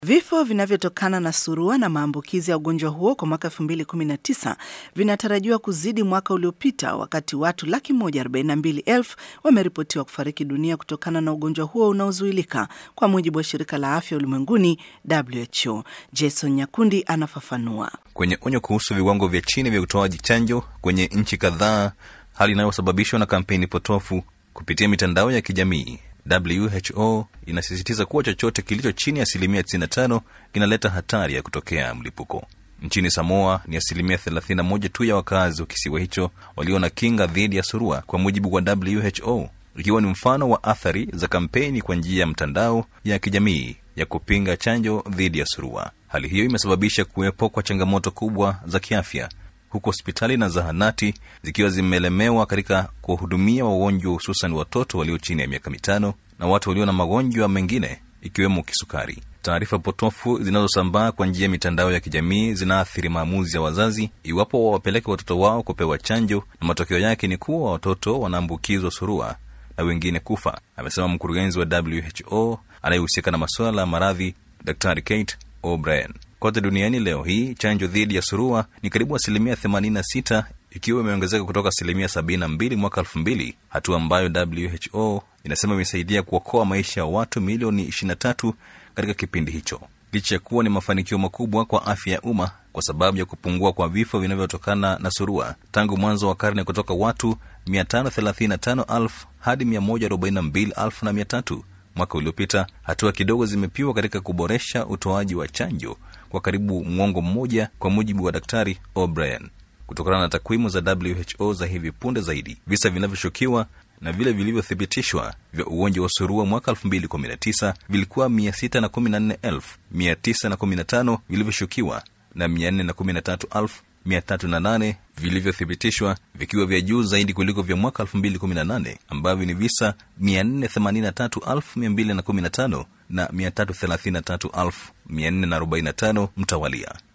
Vifo vinavyotokana na surua na maambukizi ya ugonjwa huo kwa mwaka 2019 vinatarajiwa kuzidi mwaka uliopita, wakati watu laki moja arobaini na mbili elfu wameripotiwa kufariki dunia kutokana na ugonjwa huo unaozuilika, kwa mujibu wa shirika la afya ulimwenguni WHO. Jason Nyakundi anafafanua. Kwenye onyo kuhusu viwango vya chini vya utoaji chanjo kwenye nchi kadhaa, hali inayosababishwa na kampeni potofu kupitia mitandao ya kijamii WHO inasisitiza kuwa chochote kilicho chini ya asilimia 95 kinaleta hatari ya kutokea mlipuko. Nchini Samoa ni asilimia 31 tu ya wakazi wa kisiwa hicho walio na kinga dhidi ya surua, kwa mujibu wa WHO, ikiwa ni mfano wa athari za kampeni kwa njia ya mtandao ya kijamii ya kupinga chanjo dhidi ya surua. Hali hiyo imesababisha kuwepo kwa changamoto kubwa za kiafya huku hospitali na zahanati zikiwa zimelemewa katika kuwahudumia wagonjwa hususan watoto walio chini ya miaka mitano na watu walio na magonjwa mengine ikiwemo kisukari. Taarifa potofu zinazosambaa kwa njia ya mitandao ya kijamii zinaathiri maamuzi ya wazazi iwapo wawapeleke watoto wao kupewa chanjo, na matokeo yake ni kuwa watoto wanaambukizwa surua na wengine kufa, amesema mkurugenzi wa WHO anayehusika na masuala ya maradhi, Daktari Kate O'Brien. Kote duniani leo hii chanjo dhidi ya surua ni karibu asilimia 86 ikiwa imeongezeka kutoka asilimia 72 mwaka 2000, hatua ambayo WHO inasema imesaidia kuokoa maisha ya watu milioni 23 katika kipindi hicho, licha ya kuwa ni mafanikio makubwa kwa afya ya umma kwa sababu ya kupungua kwa vifo vinavyotokana na surua tangu mwanzo wa karne kutoka watu 535,000 hadi 142,300 mwaka uliopita. Hatua kidogo zimepiwa katika kuboresha utoaji wa chanjo kwa karibu mwongo mmoja, kwa mujibu wa Daktari O'Brien. Kutokana na takwimu za WHO za hivi punde zaidi, visa vinavyoshukiwa na vile vilivyothibitishwa vya ugonjwa wa surua mwaka 2019 vilikuwa 614,915 vilivyoshukiwa na 413,308 vilivyothibitishwa vikiwa vya juu zaidi kuliko vya mwaka 2018 ambavyo ni visa 483,215 na 333,445 mtawalia.